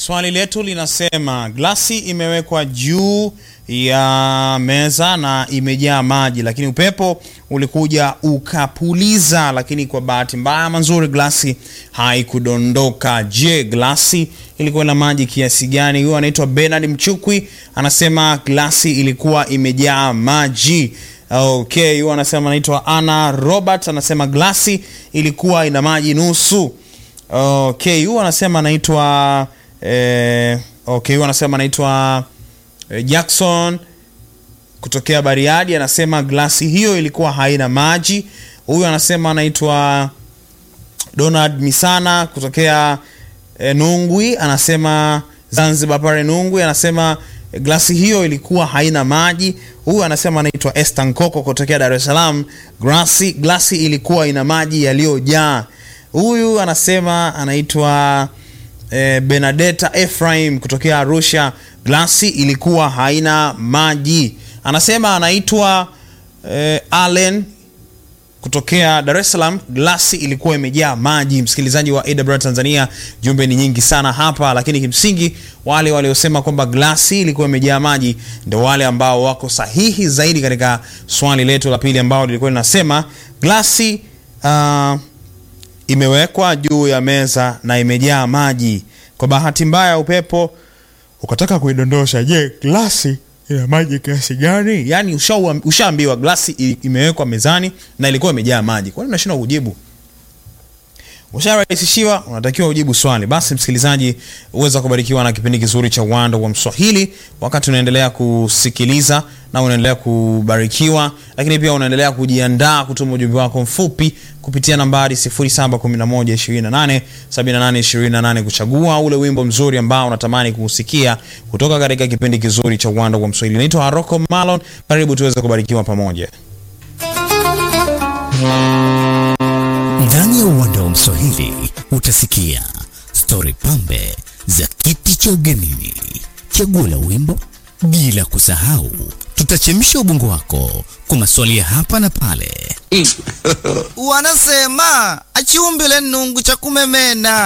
Swali letu linasema glasi imewekwa juu ya meza na imejaa maji, lakini upepo ulikuja ukapuliza, lakini kwa bahati mbaya mazuri glasi haikudondoka. Je, glasi ilikuwa na maji kiasi gani? Huyo anaitwa Bernard Mchukwi, anasema glasi ilikuwa imejaa maji. Okay, huyo anasema anaitwa Anna Robert, anasema glasi ilikuwa ina maji nusu. Okay, huyo anasema anaitwa eh, okay, huyo anasema anaitwa eh, Jackson kutokea Bariadi, anasema glasi hiyo ilikuwa haina maji. Huyu anasema anaitwa Donald Misana kutokea eh, Nungwi, anasema Zanzibar pale Nungwi, anasema eh, glasi hiyo ilikuwa haina maji. Huyu anasema anaitwa Esther Nkoko kutokea Dar es Salaam, glasi glasi ilikuwa ina maji yaliyojaa. Huyu anasema anaitwa eh, Benadetta Ephraim kutokea Arusha, glasi ilikuwa haina maji. Anasema anaitwa eh, Allen kutokea Dar es Salaam, glasi ilikuwa imejaa maji. Msikilizaji wa AWR Tanzania, jumbe ni nyingi sana hapa, lakini kimsingi wale waliosema kwamba glasi ilikuwa imejaa maji ndio wale ambao wako sahihi zaidi katika swali letu la pili ambao lilikuwa linasema glasi uh, imewekwa juu ya meza na imejaa maji. Kwa bahati mbaya upepo ukataka kuidondosha. Je, glasi ina maji kiasi gani? Yaani ushaua- ushaambiwa glasi i- imewekwa mezani na ilikuwa imejaa maji, kwani unashindwa kujibu? Usharahisishiwa, unatakiwa ujibu swali. Basi msikilizaji, uweza kubarikiwa na kipindi kizuri cha Uwanda wa Mswahili wakati unaendelea kusikiliza na unaendelea kubarikiwa, lakini pia unaendelea kujiandaa kutuma ujumbe wako mfupi kupitia nambari 0711287828 kuchagua ule wimbo mzuri ambao unatamani kuusikia kutoka katika kipindi kizuri cha Uwanda wa Mswahili. Naitwa Haroko Malon, karibu tuweze kubarikiwa pamoja. Ndani ya uwanda wa Mswahili utasikia stori pambe za kiti cha ugenini, chaguo la wimbo, bila kusahau tutachemsha ubongo wako kwa maswali ya hapa na pale. wanasema achiumbile nungu cha kumemena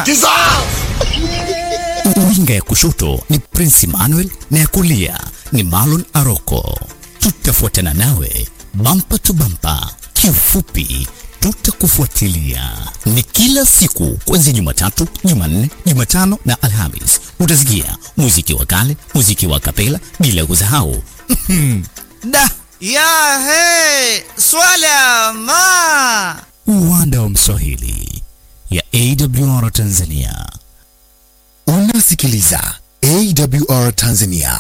Winga ya kushoto ni Prince Emmanuel na ya kulia ni Marlon Aroko. Tutafuatana nawe bampa tu bampa, kiufupi tutakufuatilia. Ni kila siku kuanzia Jumatatu, Jumanne, Jumatano na Alhamis. Utasikia muziki wa kale, muziki wa kapela, bila kusahau da ya he swala ma uwanda wa Mswahili ya AWR Tanzania. Unasikiliza AWR Tanzania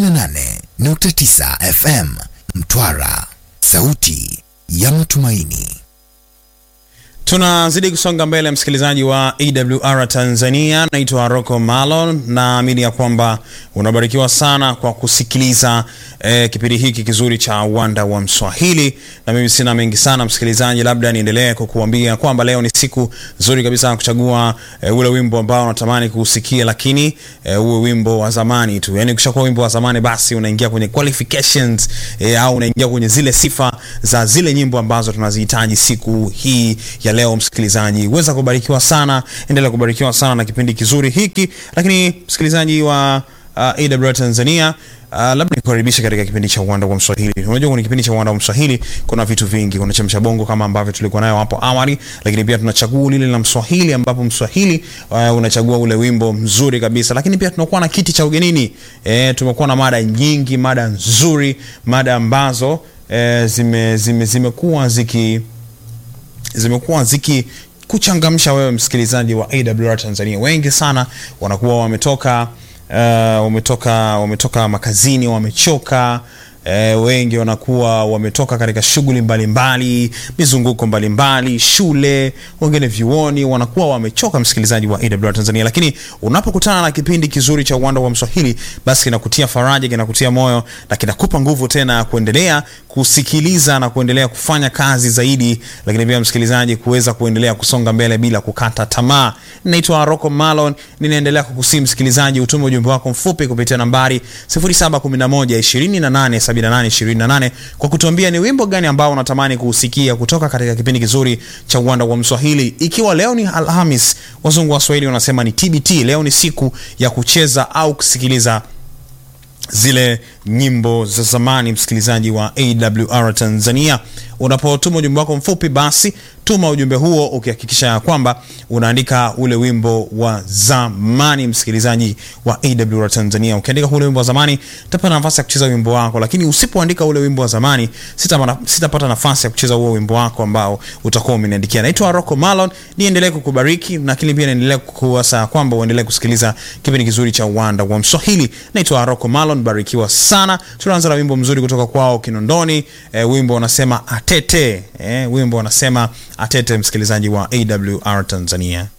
98.9 FM Mtwara, sauti ya matumaini. Tunazidi kusonga mbele, msikilizaji wa AWR Tanzania. Naitwa Rocco Malon, naamini ya kwamba unabarikiwa sana kwa kusikiliza eh, kipindi hiki kizuri cha uwanda wa Mswahili, na mimi sina mengi sana msikilizaji, labda niendelee kukuambia kwamba leo ni siku nzuri kabisa ya kuchagua eh, ule wimbo ambao unatamani kuusikia, lakini eh, uwe wimbo wa zamani tu. Yani ukishakuwa wimbo wa zamani, basi unaingia kwenye qualifications eh, au unaingia kwenye zile sifa za zile nyimbo ambazo tunazihitaji siku hii ya leo. Msikilizaji, uweza kubarikiwa sana, endelea kubarikiwa sana na kipindi kizuri hiki. Lakini msikilizaji wa uh, AWR Tanzania Uh, labda nikukaribisha katika kipindi cha uwanda wa Mswahili. Unajua kwenye kipindi cha uwanda wa Mswahili kuna vitu vingi, kuna chemsha bongo kama ambavyo tulikuwa nayo hapo awali, lakini pia tunachagua lile la Mswahili ambapo Mswahili uh, unachagua ule wimbo mzuri kabisa, lakini pia tunakuwa na kiti cha ugenini. Eh, tumekuwa na mada nyingi, mada nzuri, mada ambazo eh, zime, zime, zimekuwa ziki zimekuwa ziki kuchangamsha wewe msikilizaji wa AWR Tanzania. Wengi sana wanakuwa wametoka uh, wametoka wametoka makazini, wamechoka eh, wengi wanakuwa wametoka katika shughuli mbalimbali, mizunguko mbalimbali, shule, wengine vyuoni, wanakuwa wamechoka, msikilizaji wa AWR Tanzania. Lakini unapokutana na kipindi kizuri cha uwanda wa Mswahili, basi kinakutia faraja, kinakutia moyo na kinakupa nguvu tena ya kuendelea kusikiliza na kuendelea kufanya kazi zaidi, lakini pia msikilizaji, kuweza kuendelea kusonga mbele bila kukata tamaa. Naitwa Rocco Malon, ninaendelea kukusii msikilizaji, utume ujumbe wako mfupi kupitia nambari 0711 28 07687828 kwa kutuambia ni wimbo gani ambao unatamani kuusikia kutoka katika kipindi kizuri cha uwanda wa Mswahili. Ikiwa leo ni Alhamis, wazungu wa Swahili wanasema ni TBT. Leo ni siku ya kucheza au kusikiliza zile nyimbo za zamani, msikilizaji wa AWR Tanzania. Unapotuma ujumbe wako mfupi, basi tuma ujumbe huo ukihakikisha ya kwamba unaandika ule wimbo wa zamani, msikilizaji wa AWR Tanzania. Ukiandika ule wimbo wa zamani, utapata nafasi ya kucheza wimbo wako, lakini usipoandika ule wimbo wa zamani, sitapata sitapata nafasi ya kucheza huo wimbo wako ambao utakuwa umeniandikia. Naitwa Rocco Malon, niendelee kukubariki, lakini pia niendelee kukuasa kwamba uendelee kusikiliza kipindi kizuri cha uwanda wa Mswahili. Naitwa Rocco Malon, barikiwa sana. Tunaanza na wimbo mzuri kutoka kwao Kinondoni. E, wimbo unasema atete. E, wimbo unasema atete, msikilizaji wa AWR Tanzania.